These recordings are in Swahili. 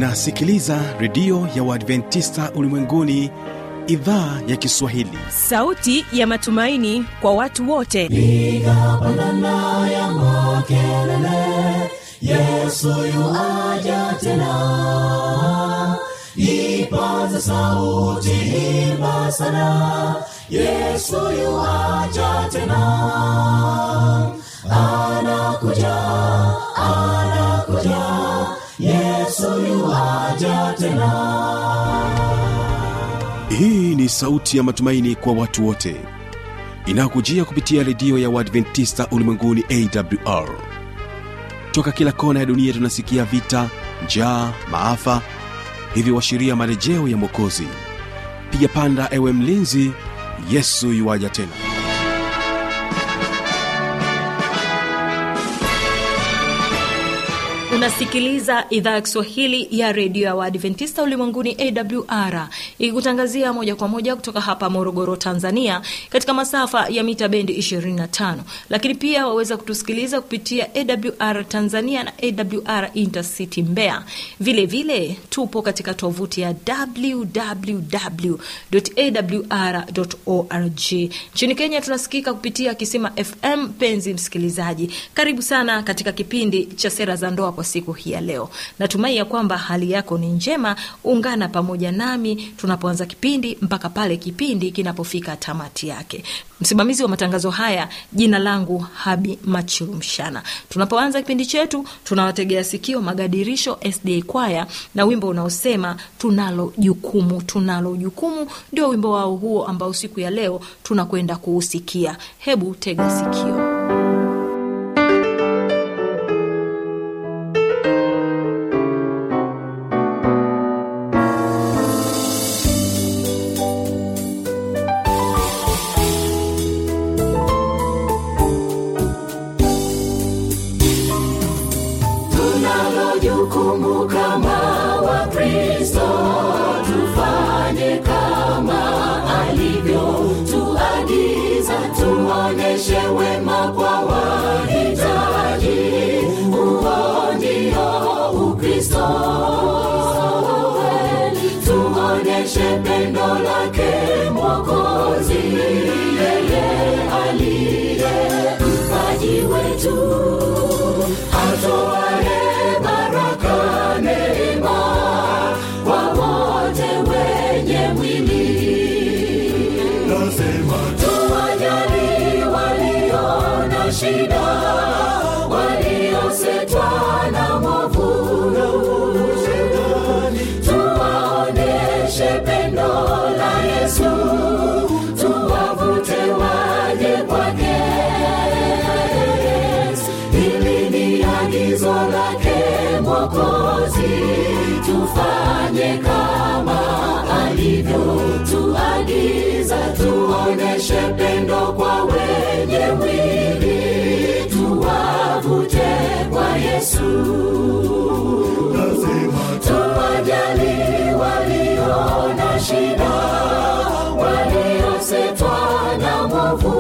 unasikiliza redio ya uadventista ulimwenguni idhaa ya kiswahili sauti ya matumaini kwa watu wote piga pandana ya makelele yesu yuaja tena ipaza sauti imba sana yesu yuaja tena anakuja anakuja yesu yuaja tena hii ni sauti ya matumaini kwa watu wote inayokujia kupitia redio ya uadventista ulimwenguni awr toka kila kona ya dunia tunasikia vita njaa maafa hivyo washiria marejeo ya mwokozi piga panda ewe mlinzi yesu yuwaja tena unasikiliza idhaa ya kiswahili ya redio ya waadventista ulimwenguni awr ikikutangazia moja kwa moja kutoka hapa morogoro tanzania katika masafa ya mita bendi 25 lakini pia waweza kutusikiliza kupitia awr tanzania na awr intercity mbea vile vile tupo katika tovuti ya www.awr.org nchini kenya tunasikika kupitia kisima fm penzi msikilizaji karibu sana katika kipindi cha sera za ndoa kwa siku hii ya leo natumai ya kwamba hali yako ni njema ungana pamoja nami tunapoanza kipindi mpaka pale kipindi kinapofika tamati yake msimamizi wa matangazo haya jina langu habi machurumshana tunapoanza kipindi chetu tunawategea sikio magadirisho sda kwaya na wimbo unaosema tunalo jukumu tunalo jukumu ndio wimbo wao huo ambao siku ya leo tunakwenda kuusikia hebu tega sikio tunalo jukumu kama wakristo tufanye kama alivyo tuagiza tuoneshe wema kwa wahitaji huo ndio ukristo tuoneshe pendo lake mwokozi yeye aliye mpaji wetu atoaye baraka neema kwa wote wenye mwili nasema tuwajali walio na shida waliosetwa na mwovu tuwaoneshe pendo la yesu tuwavute waje kwake hili ni agizo lake mwokozi tufanye kama alivyo tuagiza tuoneshe pendo kwa wenye mwili tuwavute kwa yesu tuwajali walio na shida waliosetwa na mwovu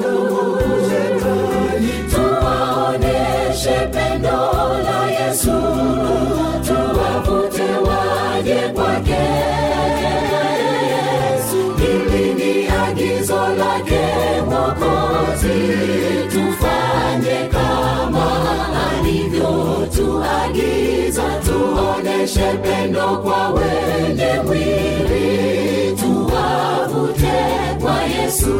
tuwaoneshe pendo la yesu tuwavute waje kwake hili ni agizo lake mwokozi tufanye kama alivyo tuagiza tuoneshe pendo kwa wenye mwili tuwavute kwa yesu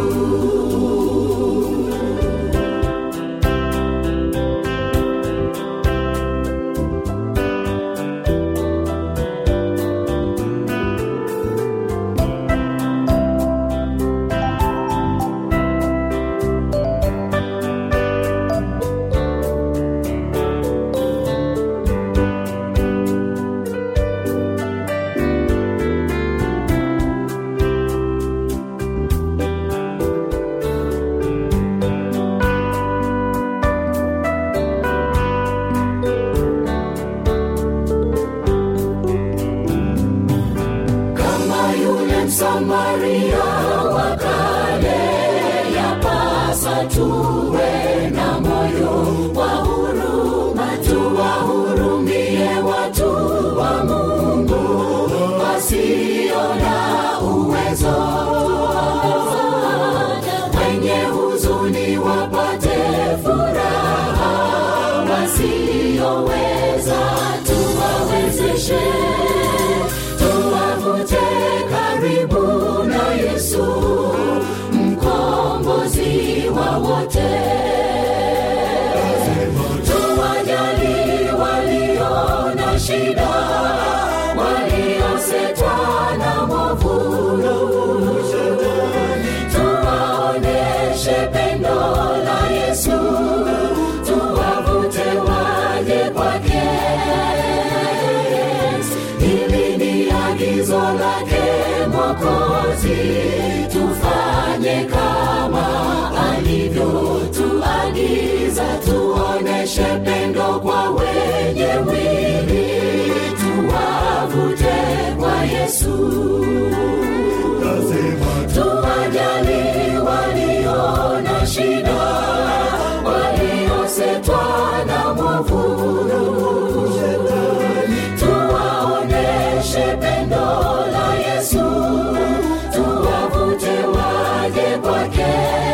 kama yule msamaria wa kale yapasa tuwe na moyo wa huruma tuwahurumie watu wa mungu huzuni wapate furaha wasioweza tuwawezeshe tuwavute karibu na yesu mkombozi wa wote tuwajali walio na shida waliosetwa na mwovu tuwaoneshe pendo la yesu tuwavute waje kwake hili ni agizo lake mwokozi tufanye kama alivyotuagiza tuoneshe pendo kwa wenye mwili tuwavute kwa yesu tuwajali walio na shida waliosetwa na mwovu tuwaoneshe pendo la yesu tuwavute waje kwake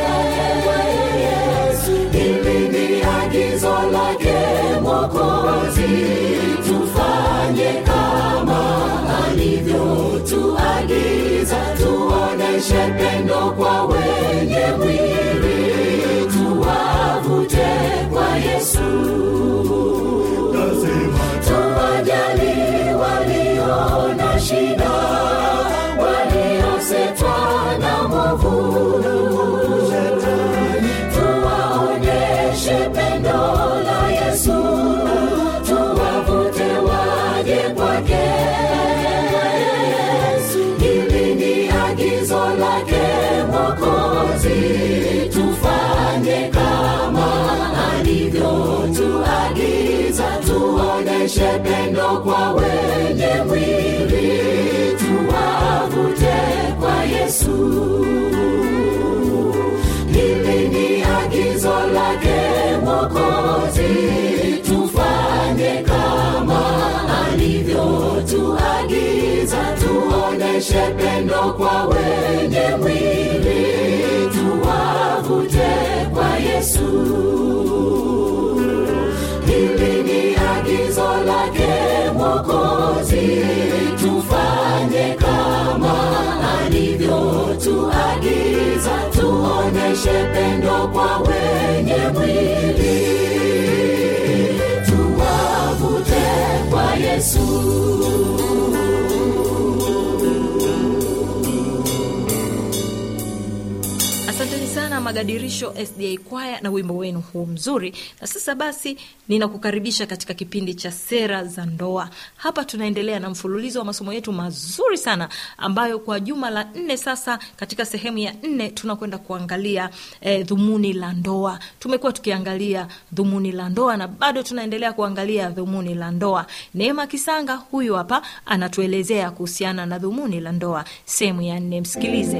hili ni agizo lake mwokozi tufanye kama alivyotuagiza tuoneshe pendo kwa wenye mwili tuwavute kwa yesu tuwajali walio na shida waliosetwa na mwovu tuwaonyeshe pendo la yesu tuwavute waje kwake hili ni agizo lake mwokozi tufanye kama alivyotuagiza tuoneshe pendo kwa wenye mwili tuwavute kwa yesu hili ni agizo lake mwokozi tufanye kama alivyotuagiza tuoneshe pendo kwa wenye mwili tuwavute kwa yesu hili ni agizo lake mwokozi tufanye kama alivyotuagiza tuoneshe pendo kwa wenye mwili tuwavute kwa yesu asanteni sana magadirisho sda kwaya na wimbo wenu huu mzuri na sasa basi ninakukaribisha katika kipindi cha sera za ndoa hapa tunaendelea na mfululizo wa masomo yetu mazuri sana ambayo kwa juma la nne sasa katika sehemu ya nne tunakwenda kuangalia eh, dhumuni la ndoa tumekuwa tukiangalia dhumuni la ndoa na bado tunaendelea kuangalia dhumuni la ndoa neema kisanga huyu hapa anatuelezea kuhusiana na dhumuni la ndoa sehemu ya nne msikilize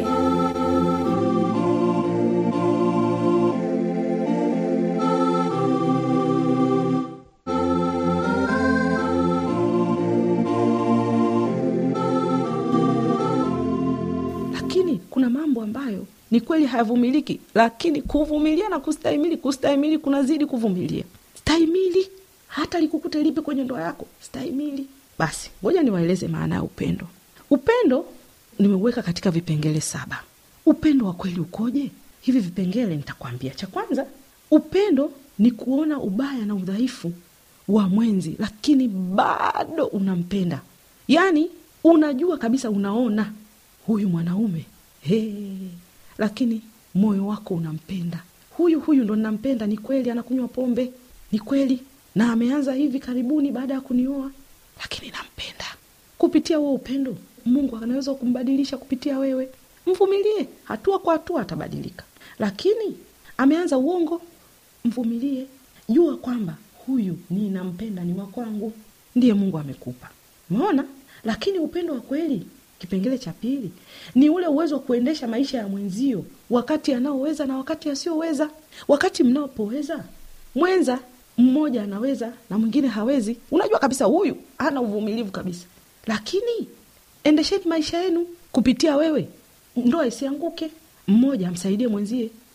lakini kuna mambo ambayo ni kweli hayavumiliki lakini kuvumilia na kustahimili kustahimili kunazidi kuvumilia stahimili hata likukute lipi kwenye ndoa yako stahimili basi ngoja niwaeleze maana ya upendo upendo nimeuweka katika vipengele saba upendo wa kweli ukoje hivi vipengele nitakwambia cha kwanza upendo ni kuona ubaya na udhaifu wa mwenzi lakini bado unampenda yaani unajua kabisa unaona huyu mwanaume hey, lakini moyo wako unampenda huyu huyu ndo nampenda ni kweli anakunywa pombe ni kweli na ameanza hivi karibuni baada ya kunioa lakini nampenda kupitia huo upendo mungu anaweza kumbadilisha kupitia wewe mvumilie hatua kwa hatua atabadilika lakini ameanza uongo mvumilie jua kwamba huyu ninampenda ni wa kwangu ndiye mungu amekupa umeona lakini upendo wa kweli kipengele cha pili ni ule uwezo wa kuendesha maisha ya mwenzio wakati anaoweza na wakati asioweza wakati mnaopoweza mwenza mmoja anaweza na mwingine hawezi unajua kabisa huyu hana uvumilivu kabisa lakini endesheni maisha yenu kupitia wewe ndoa isianguke mmoja amsaidie mwenzie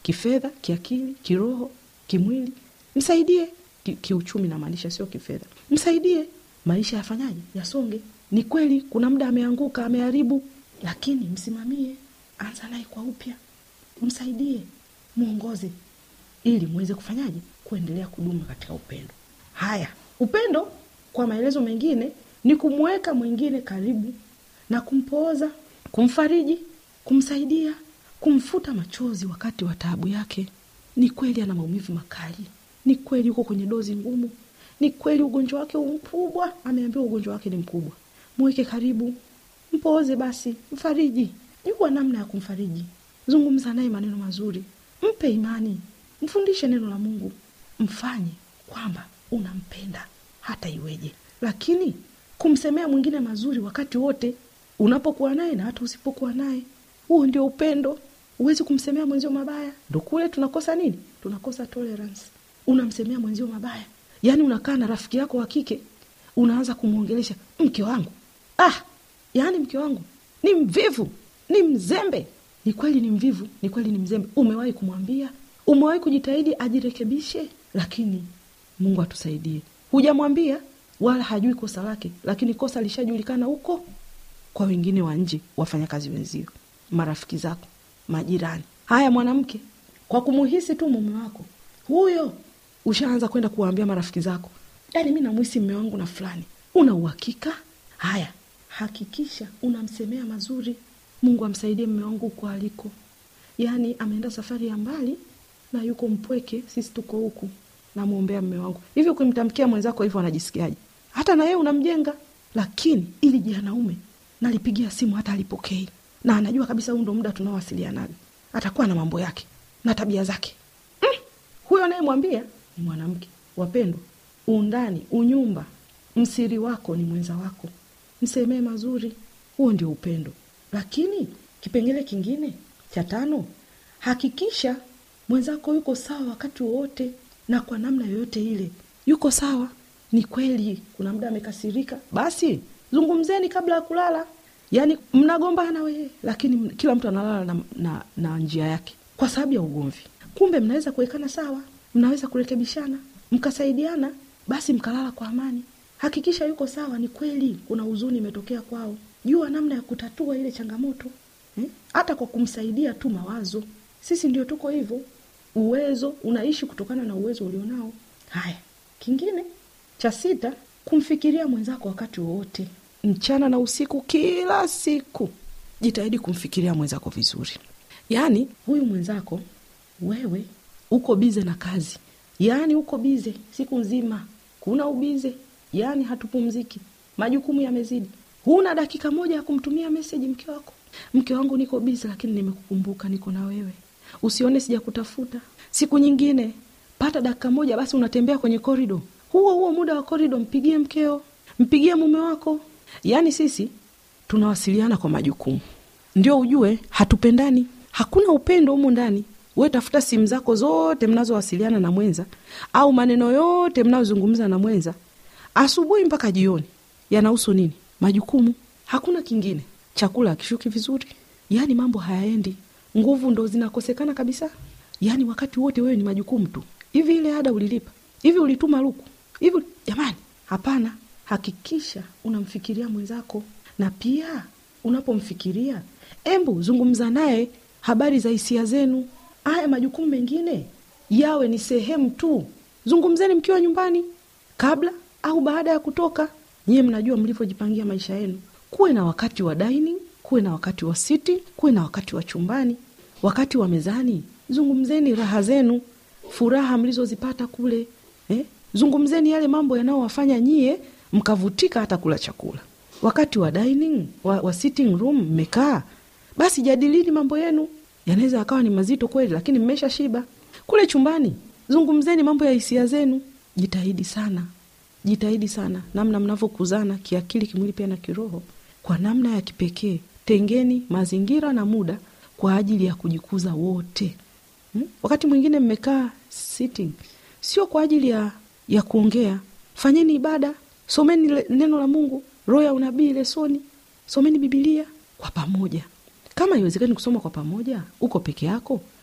kifedha kiakili kiroho kimwili msaidie ki, kiuchumi namaanisha sio kifedha msaidie maisha yafanyaje yasonge ni kweli kuna muda ameanguka ameharibu lakini msimamie anza naye kwa upya msaidie mwongoze ili muweze kufanyaje kuendelea kudumu katika upendo haya upendo kwa maelezo mengine ni kumweka mwingine karibu na kumpooza kumfariji kumsaidia kumfuta machozi wakati wa taabu yake ni kweli ana maumivu makali ni kweli yuko kwenye dozi ngumu ni kweli ugonjwa wake mkubwa ameambiwa ugonjwa wake ni mkubwa mweke karibu mpooze basi mfariji jua namna ya kumfariji zungumza naye maneno mazuri mpe imani mfundishe neno la mungu mfanye kwamba unampenda hata iweje lakini kumsemea mwingine mazuri wakati wote unapokuwa naye na hata usipokuwa naye huo ndio upendo huwezi kumsemea mwenzio mabaya ndo kule tunakosa nini tunakosa tolerance unamsemea mwenzio mabaya yaani unakaa na rafiki yako wa kike unaanza kumwongelesha mke wangu ah yaani mke wangu ni mvivu ni mzembe ni kweli ni mvivu ni kweli ni mzembe umewahi kumwambia umewahi kujitahidi ajirekebishe lakini mungu atusaidie hujamwambia wala hajui kosa lake lakini kosa lishajulikana huko kwa wengine wa nje wafanyakazi wenzio marafiki zako majirani haya mwanamke kwa kumuhisi tu mume wako huyo ushaanza kwenda kuwaambia marafiki zako yaani mi namuhisi mme wangu na fulani una uhakika haya hakikisha unamsemea mazuri mungu amsaidie mme wangu huko aliko yaani ameenda safari ya mbali na yuko mpweke sisi tuko huku namwombea mme wangu hivi ukimtamkia mwenzako hivyo anajisikiaje hata na yeye unamjenga lakini ili janaume nalipigia simu hata alipokei na anajua kabisa huu ndo muda tunaowasilianaga atakuwa na mambo yake na tabia zake mm. huyo anayemwambia ni mwanamke wapendwa undani unyumba msiri wako ni mwenza wako msemee mazuri huo ndio upendo lakini kipengele kingine cha tano hakikisha mwenzako yuko sawa wakati wowote na kwa namna yoyote ile yuko sawa ni kweli kuna muda amekasirika basi zungumzeni kabla ya kulala yaani mnagombana wee lakini m- kila mtu analala na, na, na njia yake kwa sababu ya ugomvi kumbe mnaweza kuwekana sawa mnaweza kurekebishana mkasaidiana basi mkalala kwa amani hakikisha yuko sawa ni kweli kuna huzuni imetokea kwao jua namna ya kutatua ile changamoto eh? hata kwa kumsaidia tu mawazo sisi ndio tuko hivyo uwezo unaishi kutokana na uwezo ulionao haya kingine cha sita kumfikiria mwenzako wakati wowote mchana na usiku kila siku jitahidi kumfikiria mwenzako vizuri yaani huyu mwenzako wewe uko bize na kazi yaani uko bize siku nzima kuna ubize yaani hatupumziki majukumu yamezidi huna dakika moja ya kumtumia meseji mke wako mke wangu niko bize lakini nimekukumbuka niko na wewe usione sijakutafuta siku nyingine pata dakika moja basi unatembea kwenye korido huo huo muda wa korido mpigie mkeo mpigie mume wako yaani sisi tunawasiliana kwa majukumu ndio ujue hatupendani hakuna upendo humu ndani we tafuta simu zako zote mnazowasiliana na mwenza au maneno yote mnayozungumza na mwenza asubuhi mpaka jioni yanahusu nini majukumu hakuna kingine chakula akishuki vizuri yaani mambo hayaendi nguvu ndo zinakosekana kabisa yaani wakati wote wewe ni majukumu tu hivi ile ada ulilipa hivi ulituma luku hivi jamani hapana hakikisha unamfikiria mwenzako na pia unapomfikiria embu zungumza naye habari za hisia zenu haya majukumu mengine yawe ni sehemu tu zungumzeni mkiwa nyumbani kabla au baada ya kutoka nyiye mnajua mlivyojipangia maisha yenu kuwe na wakati wa dining kuwe na wakati wa sitting kuwe na wakati wa chumbani wakati wa mezani zungumzeni raha zenu furaha mlizozipata kule eh? zungumzeni yale mambo yanayowafanya nyie mkavutika hata kula chakula wakati wa dining wa, wa sitting room mmekaa basi jadilini mambo yenu yanaweza yakawa ni mazito kweli lakini mmesha shiba kule chumbani zungumzeni mambo ya hisia zenu jitahidi sana jitahidi sana namna mnavyokuzana kiakili kimwili pia na kiroho kwa namna ya kipekee tengeni mazingira na muda kwa ajili ya kujikuza wote hmm? wakati mwingine mmekaa sitting sio kwa ajili ya ya kuongea fanyeni ibada someni le- neno la mungu roho ya unabii lesoni someni bibilia kwa pamoja kama iwezekani kusoma kwa pamoja uko peke yako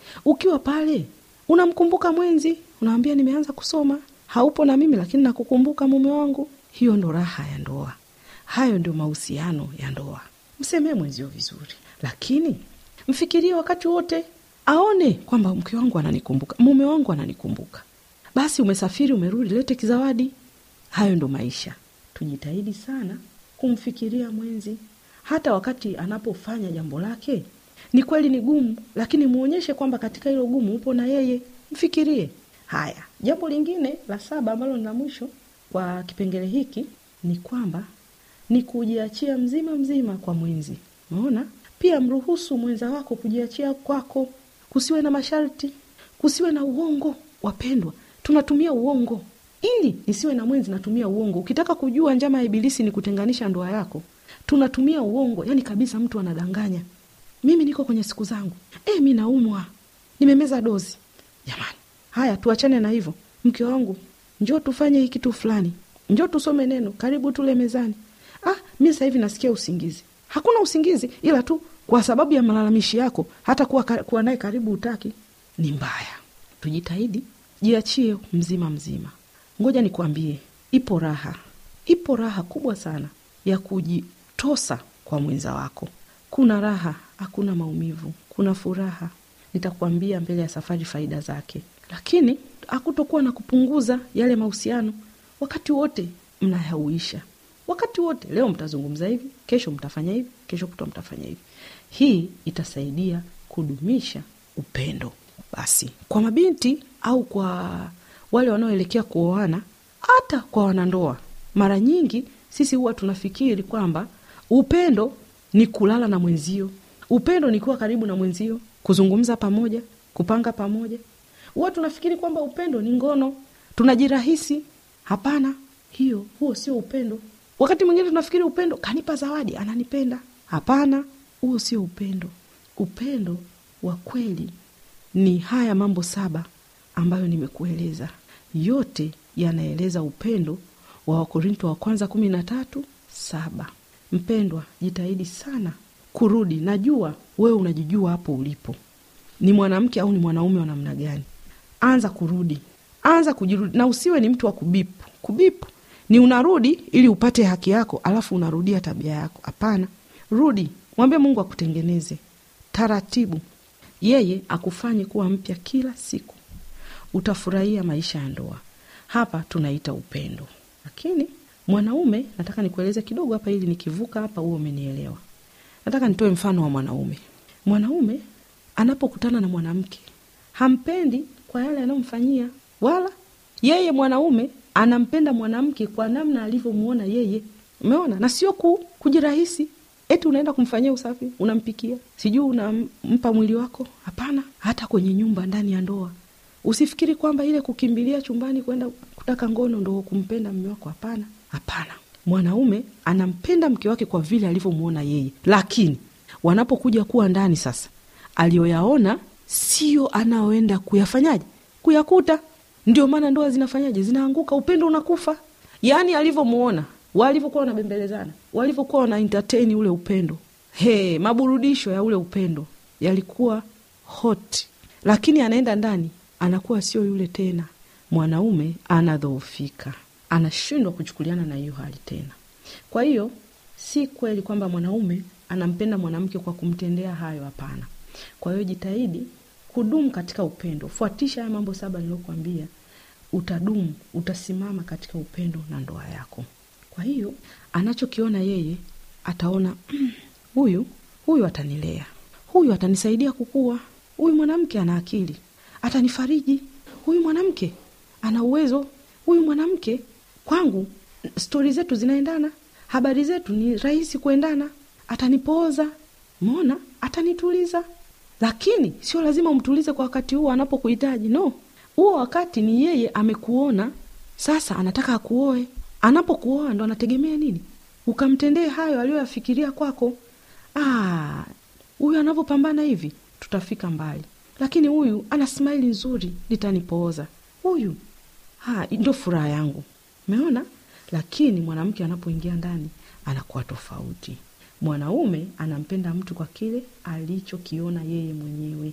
ukiwa pale unamkumbuka mwenzi unawambia nimeanza kusoma haupo na mimi lakini nakukumbuka mume wangu hiyo ndo raha ya ndoa hayo ndio mahusiano ya ndoa msemee mwenzio vizuri lakini mfikirie wakati wote aone kwamba mke wangu ananikumbuka mume wangu ananikumbuka basi umesafiri umerudi lete kizawadi hayo ndo maisha tujitahidi sana kumfikiria mwenzi hata wakati anapofanya jambo lake ni kweli ni gumu lakini muonyeshe kwamba katika hilo gumu upo na yeye mfikirie haya jambo lingine la saba ambalo ni la mwisho kwa kipengele hiki ni kwamba ni kujiachia mzima mzima kwa mwenzi umeona pia mruhusu mwenza wako kujiachia kwako kusiwe na masharti kusiwe na uongo wapendwa tunatumia uongo ili nisiwe na mwenzi natumia uongo ukitaka kujua njama ya ibilisi ni kutenganisha ndoa yako tunatumia uongo yani kabisa mtu anadanganya mimi niko kwenye siku zangu e, mi naumwa nimemeza dozi jamani haya tuachane na hivyo mke wangu njoo tufanye hii kitu fulani njoo tusome neno karibu tule mezani ah, mi sasa hivi nasikia usingizi hakuna usingizi ila tu kwa sababu ya malalamishi yako hata kuwa, kuwa naye karibu utaki ni mbaya tujitahidi jiachie mzima mzima ngoja nikwambie ipo raha ipo raha kubwa sana ya kujitosa kwa mwenza wako kuna raha hakuna maumivu kuna furaha nitakuambia mbele ya safari faida zake lakini hakutokuwa na kupunguza yale mahusiano wakati wote mnayauisha wakati wote leo mtazungumza hivi kesho mtafanya hivi kesho kutwa mtafanya hivi hii itasaidia kudumisha upendo basi kwa mabinti au kwa wale wanaoelekea kuoana hata kwa wanandoa mara nyingi sisi huwa tunafikiri kwamba upendo ni kulala na mwenzio upendo ni kuwa karibu na mwenzio kuzungumza pamoja kupanga pamoja huwa tunafikiri kwamba upendo ni ngono tunajirahisi hapana hiyo huo sio upendo wakati mwingine tunafikiri upendo kanipa zawadi ananipenda hapana huo sio upendo upendo wa kweli ni haya mambo saba ambayo nimekueleza yote yanaeleza upendo wa wakorinto wa kwanza kumi na tatu saba mpendwa jitahidi sana kurudi najua wewe unajijua hapo ulipo ni mwanamke au ni mwanaume wa namna gani anza kurudi anza kujirudi na usiwe ni mtu wa kubipu kubipu ni unarudi ili upate haki yako alafu unarudia tabia yako hapana rudi mwambie mungu akutengeneze taratibu yeye akufanye kuwa mpya kila siku utafurahia maisha ya ndoa hapa tunaita upendo lakini mwanaume nataka nikueleze kidogo hapa ili nikivuka hapa huo umenielewa nataka nitoe mfano wa mwanaume mwanaume anapokutana na mwanamke hampendi kwa yale anayomfanyia wala yeye mwanaume anampenda mwanamke kwa namna alivyomwona yeye umeona na sio ku, kujirahisi eti unaenda kumfanyia usafi unampikia sijui unampa mwili wako hapana hata kwenye nyumba ndani ya ndoa usifikiri kwamba ile kukimbilia chumbani kwenda kutaka ngono ndo kumpenda mme wako hapana hapana mwanaume anampenda mke wake kwa vile alivyomwona yeye lakini wanapokuja kuwa ndani sasa aliyoyaona sio anaoenda kuyafanyaje kuyakuta ndio maana ndoa zinafanyaje zinaanguka upendo unakufa yaani alivyomwona walivyokuwa wanabembelezana walivyokuwa wana entertain ule upendo he maburudisho ya ule upendo yalikuwa hot lakini anaenda ndani anakuwa sio yule tena mwanaume anadhoofika anashindwa kuchukuliana na hiyo hali tena kwa hiyo si kweli kwamba mwanaume anampenda mwanamke kwa kumtendea hayo hapana kwa hiyo jitahidi kudumu katika upendo fuatisha haya mambo saba niliokuambia utadumu utasimama katika upendo na ndoa yako kwa hiyo anachokiona yeye ataona huyu huyu atanilea huyu atanisaidia kukua huyu mwanamke ana akili atanifariji huyu mwanamke ana uwezo huyu mwanamke kwangu stori zetu zinaendana habari zetu ni rahisi kuendana atanipooza mona atanituliza lakini sio lazima umtulize kwa wakati huo anapokuhitaji no huo wakati ni yeye amekuona sasa anataka akuoe anapokuoa ndo anategemea nini ukamtendee hayo aliyoyafikiria kwako huyu anavyopambana hivi tutafika mbali lakini huyu ana smaili nzuri litanipooza huyu ndo furaha yangu umeona lakini mwanamke anapoingia ndani anakuwa tofauti mwanaume anampenda mtu kwa kile alichokiona yeye mwenyewe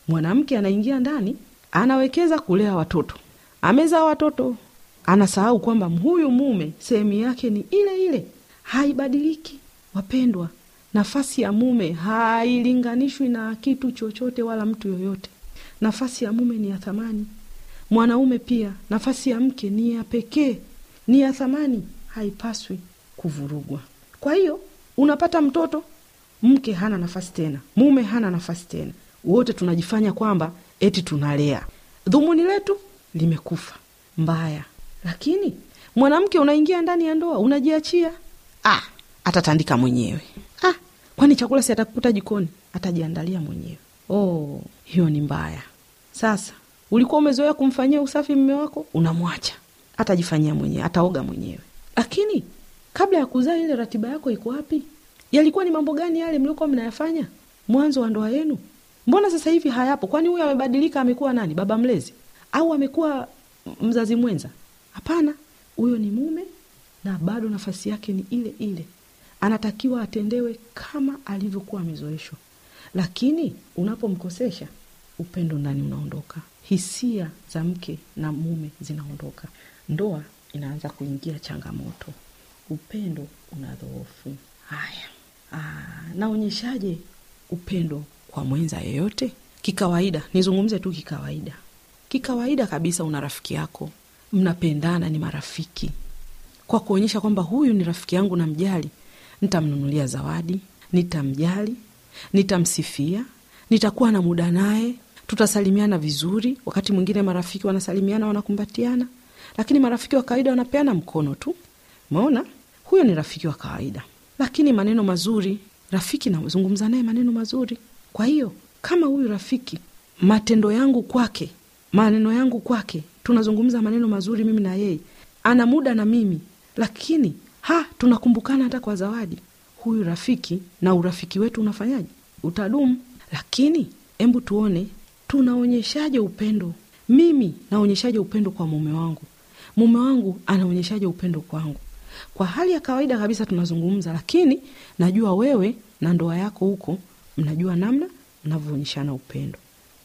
mwanamke anaingia ndani anawekeza kulea watoto amezaa watoto anasahau kwamba huyu mume sehemu yake ni ile ile haibadiliki wapendwa nafasi ya mume hailinganishwi na kitu chochote wala mtu yoyote nafasi ya mume ni ya thamani mwanaume pia nafasi ya mke ni ya pekee ni ya thamani haipaswi kuvurugwa kwa hiyo unapata mtoto mke hana nafasi tena mume hana nafasi tena wote tunajifanya kwamba eti tunalea dhumuni letu limekufa mbaya lakini mwanamke unaingia ndani ya ndoa unajiachia ah, atatandika mwenyewe ah, kwani chakula si atakuta jikoni atajiandalia mwenyewe oh, hiyo ni mbaya sasa ulikuwa umezoea kumfanyia usafi mme wako unamwacha atajifanyia mwenyewe ataoga mwenyewe lakini kabla ya kuzaa ile ratiba yako iko wapi yalikuwa ni mambo gani yale mliokuwa mnayafanya mwanzo wa ndoa yenu mbona sasa hivi hayapo kwani huyo amebadilika amekuwa nani baba mlezi au amekuwa mzazi mwenza hapana huyo ni mume na bado nafasi yake ni ile ile anatakiwa atendewe kama alivyokuwa amezoeshwa lakini unapomkosesha upendo ndani unaondoka hisia za mke na mume zinaondoka ndoa inaanza kuingia changamoto upendo unadhoofu haya Aa, naonyeshaje upendo kwa mwenza yeyote kikawaida nizungumze tu kikawaida kikawaida kabisa una rafiki yako mnapendana ni marafiki kwa kuonyesha kwamba huyu ni rafiki yangu na mjali nitamnunulia zawadi nitamjali nitamsifia nitakuwa na muda naye tutasalimiana vizuri wakati mwingine marafiki wanasalimiana wanakumbatiana lakini marafiki wa kawaida wanapeana mkono tu umeona huyo ni rafiki wa kawaida lakini maneno mazuri rafiki nazungumza naye maneno mazuri kwa hiyo kama huyu rafiki matendo yangu kwake maneno yangu kwake tunazungumza maneno mazuri mimi na yeye ana muda na mimi lakini ha tunakumbukana hata kwa zawadi huyu rafiki na urafiki wetu unafanyaje utadumu lakini hebu tuone tunaonyeshaje upendo mimi naonyeshaje upendo kwa mume wangu mume wangu anaonyeshaje upendo kwangu kwa hali ya kawaida kabisa tunazungumza lakini najua wewe na ndoa yako huko mnajua namna mnavyoonyeshana upendo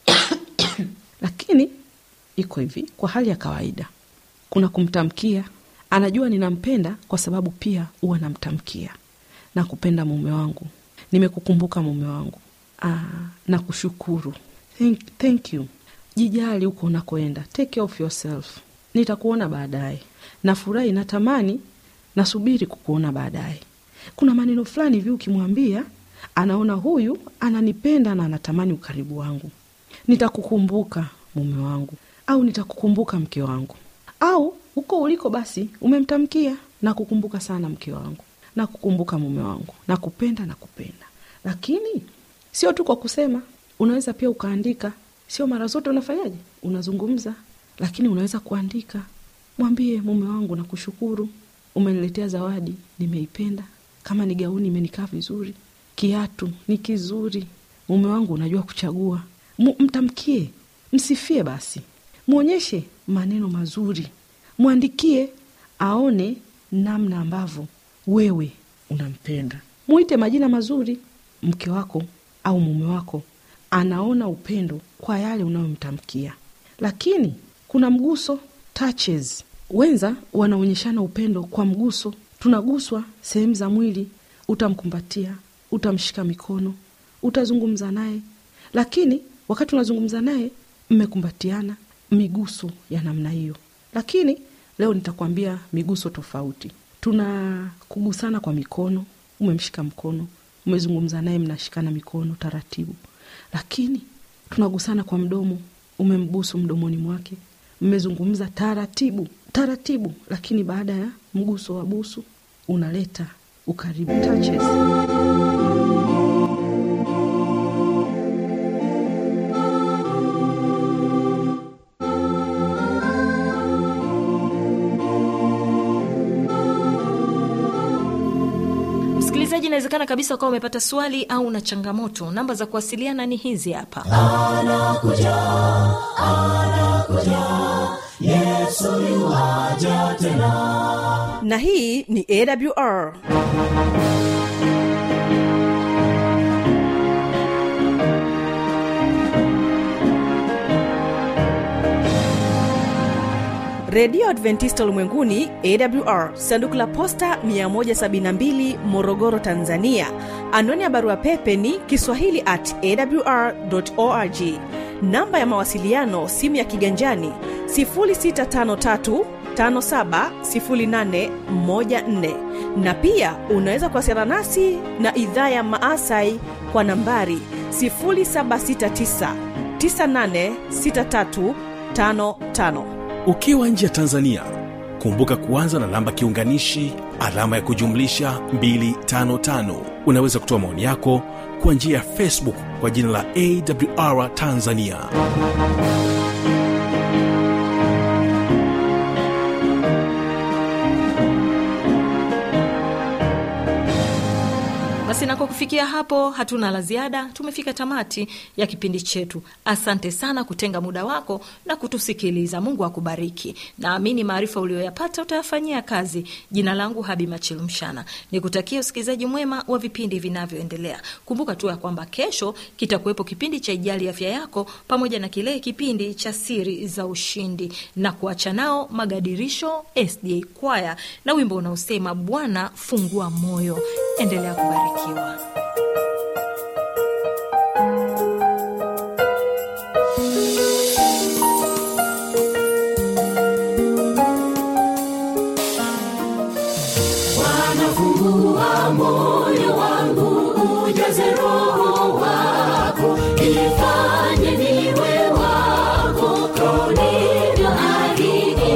lakini iko hivi kwa hali ya kawaida kuna kumtamkia anajua ninampenda kwa sababu pia huwa namtamkia na kupenda mume wangu nimekukumbuka mume wangu Aa, na kushukuru thank, thank you jijali huko unakoenda take care of yourself nitakuona baadaye nafurahi natamani nasubiri kukuona baadaye kuna maneno fulani hivi ukimwambia anaona huyu ananipenda na anatamani ukaribu wangu nitakukumbuka mume wangu au nitakukumbuka mke wangu au huko uliko basi umemtamkia na kukumbuka sana mke wangu na kukumbuka mume wangu na kupenda na kupenda lakini sio tu kwa kusema unaweza pia ukaandika sio mara zote unafanyaje unazungumza lakini unaweza kuandika mwambie mume wangu na kushukuru umeniletea zawadi nimeipenda kama ni gauni imenikaa vizuri kiatu ni kizuri mume wangu unajua kuchagua M- mtamkie msifie basi mwonyeshe maneno mazuri mwandikie aone namna ambavyo wewe unampenda mwite majina mazuri mke wako au mume wako anaona upendo kwa yale unayomtamkia lakini kuna mguso touches wenza wanaonyeshana upendo kwa mguso tunaguswa sehemu za mwili utamkumbatia utamshika mikono utazungumza naye lakini wakati unazungumza naye mmekumbatiana miguso ya namna hiyo lakini leo nitakwambia miguso tofauti tuna kugusana kwa mikono umemshika mkono umezungumza naye mnashikana mikono taratibu lakini tunagusana kwa mdomo umembusu mdomoni mwake mmezungumza taratibu taratibu lakini baada ya mguso wa busu unaleta ukaribu touches. msikilizaji inawezekana kabisa ukawa umepata swali au na changamoto namba za kuwasiliana ni hizi hapa anakuja anakuja yesu yuwaja tena na hii ni awr redio adventista ulimwenguni awr sanduku la posta 172 morogoro tanzania anwani ya barua pepe ni kiswahili at awr org namba ya mawasiliano simu ya kiganjani 653 570814 na pia unaweza kuwasiliana nasi na idhaa ya maasai kwa nambari 769 986355 ukiwa nje ya tanzania kumbuka kuanza na namba kiunganishi alama ya kujumlisha 255 unaweza kutoa maoni yako kwa njia ya facebook kwa jina la awr tanzania basi na kwa kufikia hapo hatuna la ziada tumefika tamati ya kipindi chetu asante sana kutenga muda wako na kutusikiliza mungu akubariki naamini maarifa uliyoyapata utayafanyia kazi jina langu habi machilumshana nikutakia usikilizaji mwema wa vipindi vinavyoendelea kumbuka tu ya kwamba kesho kitakuwepo kipindi cha ijali afya yako pamoja na kile kipindi cha siri za ushindi na kuacha nao magadirisho sda kwaya na wimbo unaosema bwana fungua moyo endelea kubarikiwa wanafungua moyo wangu ujaze roho wako ifanye niwe wako ulivyoahidi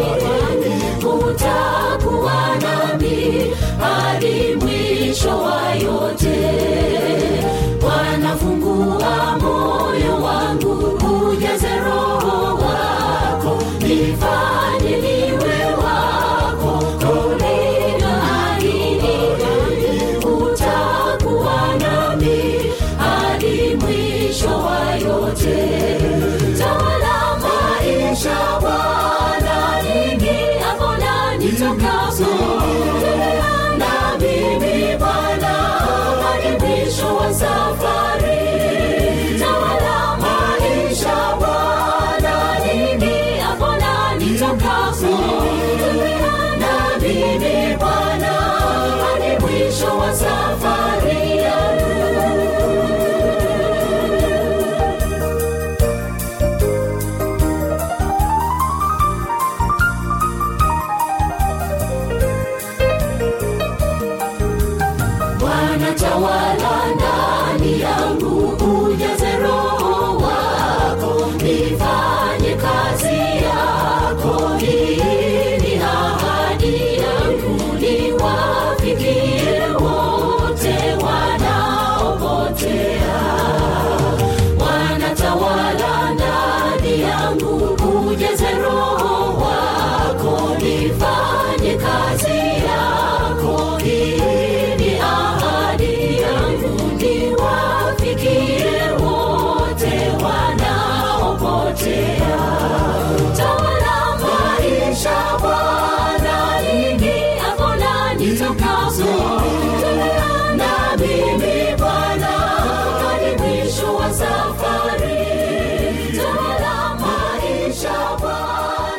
utakuwa nami hadi mwisho wa yote wanafungua moyo wangu ujaze roho wako ifanye niwe wako ulivyoahidi utakuwa nami hadi mwisho wa yote tawala maisha bwana ningiapo na nitokapo na mimi bwana hadi mwisho wa safari tawala maisha bwana ningiapo na nitokapo na mimi bwana hadi mwisho wa safari yangu Bwana tawala